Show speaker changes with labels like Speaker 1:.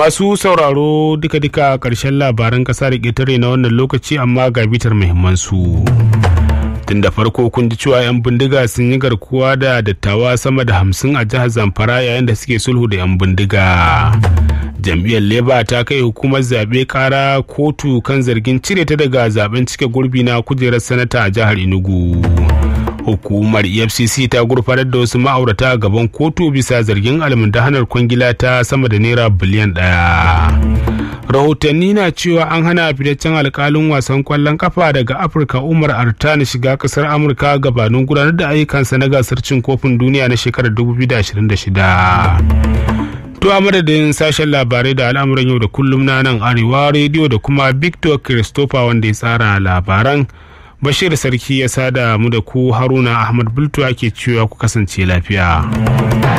Speaker 1: Masu sauraro duka-duka ƙarshen labaran ƙasa da ƙetare na wannan lokaci amma ga bitar muhimmansu. Tun da farko kun ji cewa 'yan bindiga sun yi garkuwa da dattawa sama da hamsin a jihar Zamfara yayin da suke sulhu da 'yan bindiga. Jam'iyyar Leba ta kai hukumar zaɓe ƙara kotu kan zargin cire ta daga zaben cike gurbi na kujerar sanata a jihar Enugu. hukumar efcc ta gurfanar da wasu ma'aurata a gaban kotu bisa zargin almundahanar kwangila ta sama da naira biliyan daya rahotanni na cewa an hana fitaccen alkalin wasan kwallon kafa daga afirka umar artani shiga kasar amurka gabanin gudanar da ayyukansa na gasar cin kofin duniya na shekarar 2026 To a madadin sashen labarai da al'amuran yau da kullum na nan arewa rediyo da kuma victor christopher wanda ya tsara labaran bashir sarki ya sada mu da ku haruna ahmad bultu ake cewa ku kasance lafiya